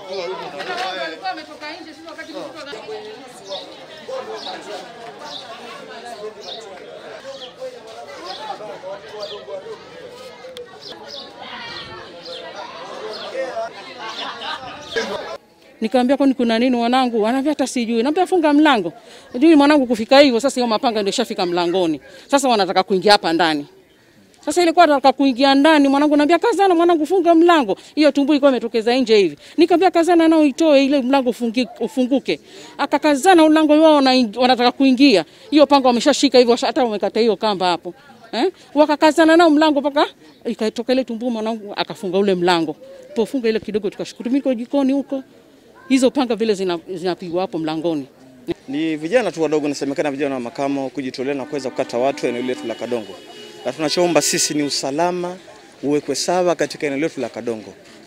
Nikamwambia kwani kuna nini mwanangu? Anaambia hata sijui. Naambia funga mlango. Ndio mwanangu kufika hivyo sasa hiyo mapanga ndio shafika mlangoni. Sasa wanataka kuingia hapa ndani. Sasa ilikuwa nataka kuingia ndani mwanangu naambia kazana mwanangu funga mlango. Hiyo tumbu ilikuwa imetokeza nje hivi. Nikamwambia kazana nao itoe ile mlango ufungi, ufunguke. Akakazana mlango wao wanataka kuingia. Hiyo panga wameshashika hivyo hata wamekata hiyo kamba hapo. Eh? Wakakazana nao mlango mpaka ikatoka ile tumbu mwanangu akafunga ule mlango. Pofunga ile kidogo tukashukuru mimi kwa jikoni huko hizo panga vile zinapigwa zina hapo mlangoni. Ni vijana tu wadogo, nasemekana vijana wa makamo kujitolea na kuweza kukata watu eneo letu la Kadongo, na tunachoomba sisi ni usalama uwekwe sawa katika eneo letu la Kadongo.